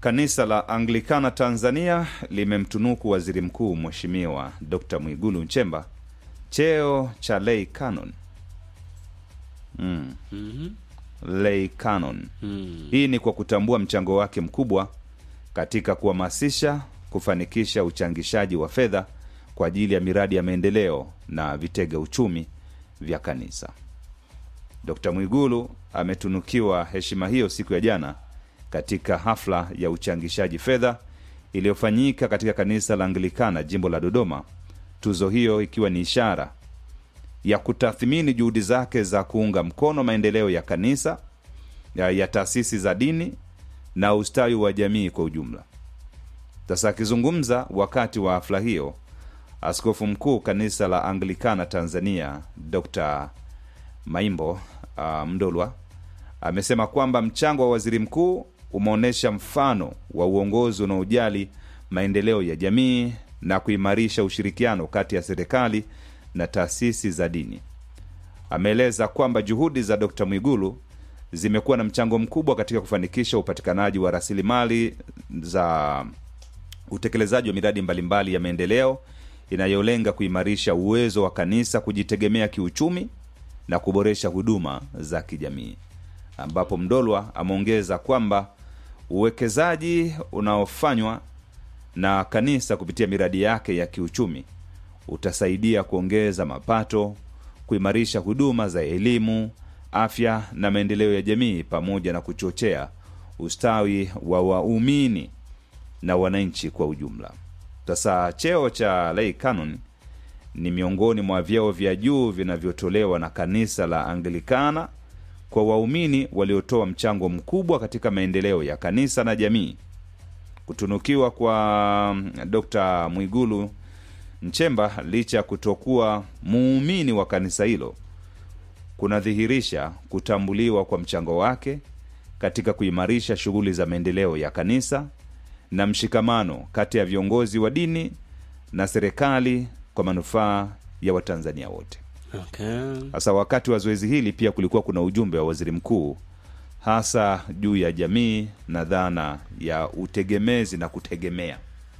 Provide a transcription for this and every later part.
Kanisa la Anglikana Tanzania limemtunuku waziri mkuu Mheshimiwa Dr Mwigulu Nchemba cheo cha lay canon. Mm. Lay canon. Hii ni kwa kutambua mchango wake mkubwa katika kuhamasisha, kufanikisha uchangishaji wa fedha kwa ajili ya miradi ya maendeleo na vitega uchumi vya kanisa. Dr Mwigulu ametunukiwa heshima hiyo siku ya jana katika hafla ya uchangishaji fedha iliyofanyika katika kanisa la Anglikana jimbo la Dodoma, tuzo hiyo ikiwa ni ishara ya kutathmini juhudi zake za kuunga mkono maendeleo ya kanisa ya, ya taasisi za dini na ustawi wa jamii kwa ujumla. Sasa akizungumza wakati wa hafla hiyo, askofu mkuu kanisa la Anglikana Tanzania Dr Maimbo uh, Mdolwa amesema kwamba mchango wa waziri mkuu umeonyesha mfano wa uongozi unaojali maendeleo ya jamii na kuimarisha ushirikiano kati ya serikali na taasisi za dini. Ameeleza kwamba juhudi za Dr Mwigulu zimekuwa na mchango mkubwa katika kufanikisha upatikanaji wa rasilimali za utekelezaji wa miradi mbalimbali ya maendeleo inayolenga kuimarisha uwezo wa kanisa kujitegemea kiuchumi na kuboresha huduma za kijamii, ambapo Mdolwa ameongeza kwamba uwekezaji unaofanywa na kanisa kupitia miradi yake ya kiuchumi utasaidia kuongeza mapato, kuimarisha huduma za elimu, afya na maendeleo ya jamii, pamoja na kuchochea ustawi wa waumini na wananchi kwa ujumla. Sasa cheo cha lay canon ni miongoni mwa vyeo vya juu vinavyotolewa na kanisa la Anglikana kwa waumini waliotoa mchango mkubwa katika maendeleo ya kanisa na jamii. Kutunukiwa kwa Dr Mwigulu Nchemba licha ya kutokuwa muumini wa kanisa hilo kunadhihirisha kutambuliwa kwa mchango wake katika kuimarisha shughuli za maendeleo ya kanisa na mshikamano kati ya viongozi wa dini na serikali kwa manufaa ya Watanzania wote. Okay. Sasa wakati wa zoezi hili pia kulikuwa kuna ujumbe wa waziri mkuu hasa juu ya jamii na dhana ya utegemezi na kutegemea.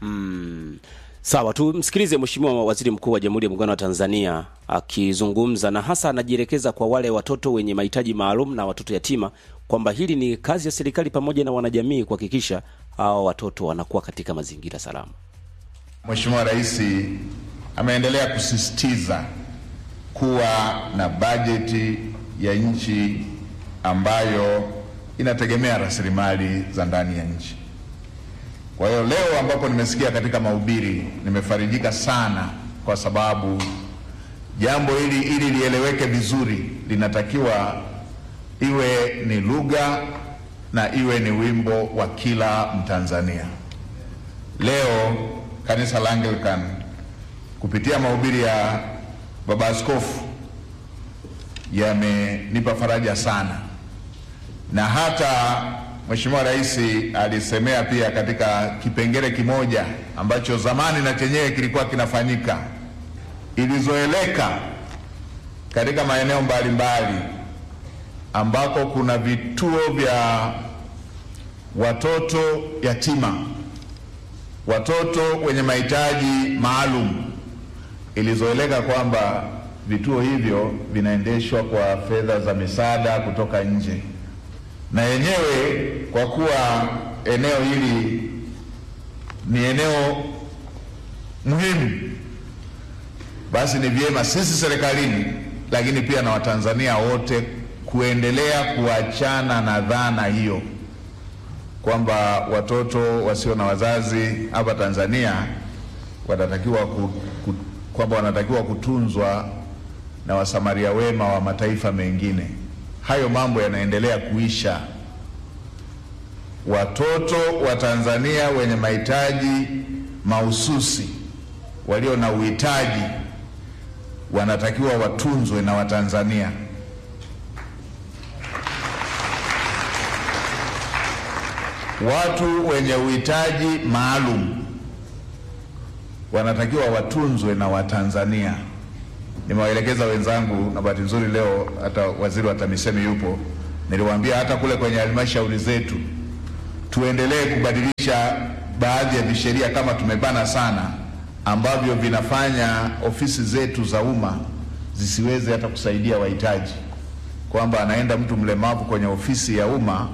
Mm. Sawa, tumsikilize Mheshimiwa Waziri Mkuu wa Jamhuri ya Muungano wa Tanzania akizungumza, na hasa anajielekeza kwa wale watoto wenye mahitaji maalum na watoto yatima, kwamba hili ni kazi ya serikali pamoja na wanajamii kuhakikisha hawa watoto wanakuwa katika mazingira salama. Mheshimiwa Rais ameendelea kusisitiza kuwa na bajeti ya nchi ambayo inategemea rasilimali za ndani ya nchi. Kwa hiyo leo ambapo nimesikia katika mahubiri nimefarijika sana, kwa sababu jambo hili ili lieleweke vizuri linatakiwa iwe ni lugha na iwe ni wimbo wa kila Mtanzania. Leo kanisa la Anglican kupitia mahubiri ya baba askofu yamenipa faraja sana, na hata Mheshimiwa Rais alisemea pia katika kipengele kimoja ambacho zamani na chenyewe kilikuwa kinafanyika, ilizoeleka katika maeneo mbalimbali ambako kuna vituo vya watoto yatima, watoto wenye mahitaji maalum, ilizoeleka kwamba vituo hivyo vinaendeshwa kwa fedha za misaada kutoka nje, na yenyewe kwa kuwa eneo hili ni eneo muhimu, basi ni vyema sisi serikalini, lakini pia na Watanzania wote kuendelea kuachana na dhana hiyo kwamba watoto wasio na wazazi hapa Tanzania wanatakiwa ku, ku, kwamba wanatakiwa kutunzwa na wasamaria wema wa mataifa mengine. Hayo mambo yanaendelea kuisha. Watoto wa Tanzania wenye mahitaji mahususi, walio na uhitaji, wanatakiwa watunzwe na Watanzania. Watu wenye uhitaji maalum wanatakiwa watunzwe na Watanzania. Nimewaelekeza wenzangu, na bahati nzuri leo hata waziri wa TAMISEMI yupo. Niliwaambia hata kule kwenye halmashauri zetu tuendelee kubadilisha baadhi ya visheria kama tumebana sana, ambavyo vinafanya ofisi zetu za umma zisiweze hata kusaidia wahitaji, kwamba anaenda mtu mlemavu kwenye ofisi ya umma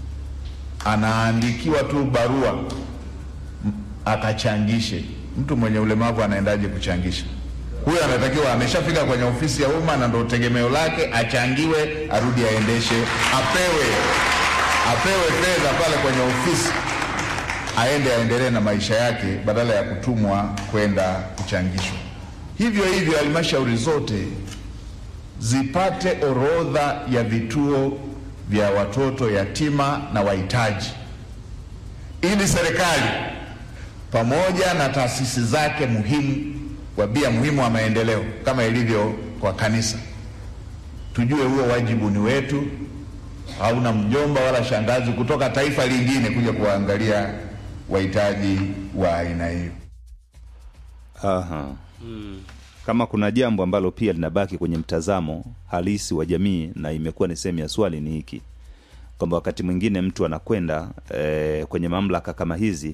anaandikiwa tu barua m- akachangishe. Mtu mwenye ulemavu anaendaje kuchangisha? Huyo anatakiwa ameshafika kwenye ofisi ya umma na ndo tegemeo lake, achangiwe, arudi aendeshe, apewe apewe fedha pale kwenye ofisi, aende aendelee na maisha yake badala ya kutumwa kwenda kuchangishwa. Hivyo hivyo halmashauri zote zipate orodha ya vituo vya watoto yatima na wahitaji, ili serikali pamoja na taasisi zake muhimu, wabia muhimu wa maendeleo kama ilivyo kwa kanisa, tujue huo wajibu ni wetu. Hauna mjomba wala shangazi kutoka taifa lingine kuja kuwaangalia wahitaji wa aina hiyo. Aha. Kama kuna jambo ambalo pia linabaki kwenye mtazamo halisi wa jamii na imekuwa ni sehemu ya swali ni hiki kwamba wakati mwingine mtu anakwenda e, kwenye mamlaka kama hizi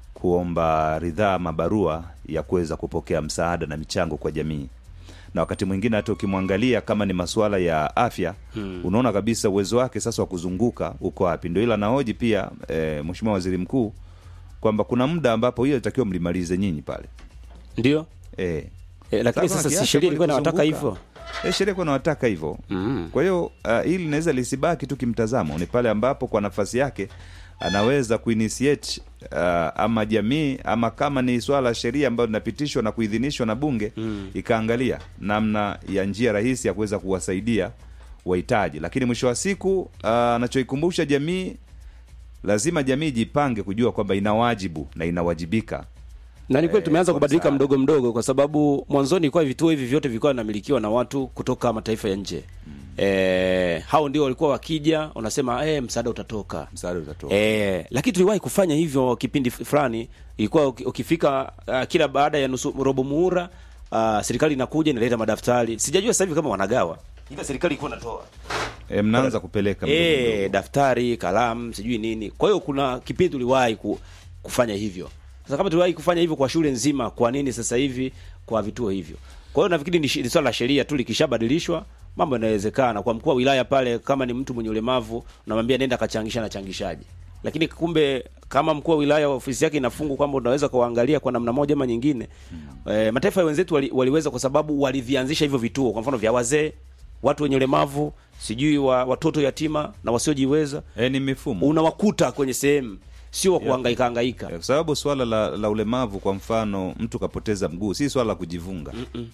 kuomba ridhaa ama barua ya kuweza kupokea msaada na michango kwa jamii na wakati mwingine hata ukimwangalia kama ni masuala ya afya hmm. unaona kabisa uwezo wake sasa wa kuzunguka uko wapi ndio ila nahoji pia e, mheshimiwa waziri mkuu kwamba kuna muda ambapo hiyo itakiwa mlimalize nyinyi pale ndio e, e, lakini sasa si sheria ilikuwa inawataka hivyo E, sheria ilikuwa inawataka hivyo mm. kwa hiyo uh, hili linaweza lisibaki tu kimtazamo, ni pale ambapo kwa nafasi yake anaweza kuinitiate uh, ama jamii ama kama ni swala la sheria ambayo linapitishwa na kuidhinishwa na bunge mm. ikaangalia namna ya njia rahisi ya kuweza kuwasaidia wahitaji, lakini mwisho wa siku uh, anachoikumbusha jamii, lazima jamii jipange kujua kwamba ina wajibu na inawajibika na ni kweli tumeanza kwa kubadilika msaada. mdogo mdogo, kwa sababu mwanzoni ilikuwa vituo hivi vyote vilikuwa vinamilikiwa na watu kutoka mataifa ya nje mm. E, hao ndio walikuwa wakija, unasema e, msaada utatoka msaada utatoka. E, lakini tuliwahi kufanya hivyo kipindi f- fulani. Ilikuwa uki- ukifika uh, kila baada ya nusu robo muhula uh, serikali inakuja inaleta madaftari. Sijajua sasa hivi kama wanagawa, ila serikali ilikuwa inatoa E, mnaanza kupeleka mdogo e, mdogo. daftari, kalamu, sijui nini. Kwa hiyo kuna kipindi tuliwahi ku, kufanya hivyo. Sasa kama tuliwahi kufanya hivyo kwa shule nzima, kwa nini sasa hivi kwa vituo hivyo? Kwa hiyo nafikiri ni shi- ni swala la sheria tu, likishabadilishwa mambo yanawezekana. Kwa mkuu wa wilaya pale, kama ni mtu mwenye ulemavu, unamwambia nenda kachangisha na changishaji, lakini kumbe kama mkuu wa wilaya ofisi yake inafungwa kwamba unaweza kuwaangalia kwa namna moja ama nyingine. Mm. E, mataifa ya wenzetu wali, waliweza kwa sababu walivianzisha hivyo vituo, kwa mfano vya wazee, watu wenye ulemavu, sijui wa, watoto yatima na wasiojiweza, E, ni mifumo unawakuta kwenye sehemu, sio wa kuhangaika hangaika. kwa sababu swala la, la ulemavu kwa mfano mtu kapoteza mguu si swala la kujivunga Mm-mm.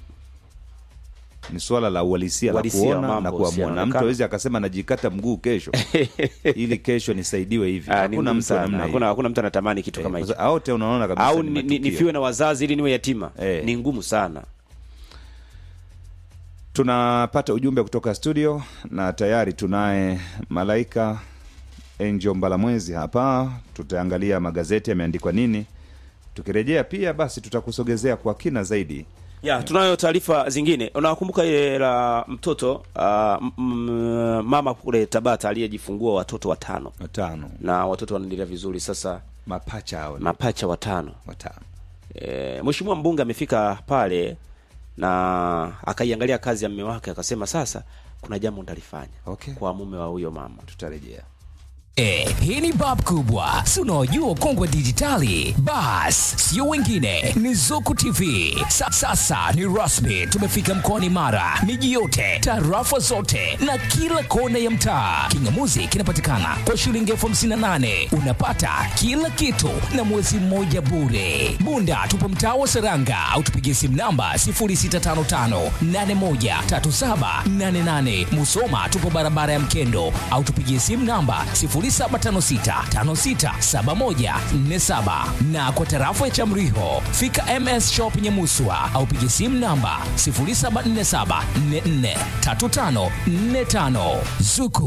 ni swala la uhalisia la Uhalisia wa kuona mambo, na kuamua na usianekana. mtu awezi akasema najikata mguu kesho ili kesho nisaidiwe hivi Ah, ni hakuna ngumu mtu wa sana. namna Hakuna hiyo hakuna mtu anatamani kitu kama Eh, hicho. kwa sababu wote unaona kabisa Au ni ni, ni, matukio. nifiwe na wazazi ili niwe yatima. Eh. Ni ngumu sana. tunapata ujumbe kutoka studio na tayari tunaye malaika Angel Mbalamwezi hapa tutaangalia magazeti yameandikwa nini tukirejea pia basi tutakusogezea kwa kina zaidi Ya, tunayo taarifa zingine. Unakumbuka ile la mtoto uh, m- m- mama kule Tabata aliyejifungua watoto watano watano na watoto wanaendelea vizuri sasa, mapacha hao ni mapacha watano. watano E, Mheshimiwa mbunge amefika pale na akaiangalia kazi ya mume wake akasema, sasa kuna jambo nitalifanya Okay. kwa mume wa huyo mama. tutarejea E, hii ni bab kubwa si unaojua ukongwe wa dijitali bas sio wengine ni zuku tv Sa, sasa ni rasmi tumefika mkoani mara miji yote tarafa zote na kila kona ya mtaa kingamuzi kinapatikana kwa shilingi elfu hamsini na nane unapata kila kitu na mwezi mmoja bure bunda tupo mtaa wa seranga au tupigie simu namba 0655813788 musoma tupo barabara ya mkendo au tupigie simu namba 0756567147 na kwa tarafa ya chamriho fika ms shop nyemuswa au pigie simu namba 0747443545 zuku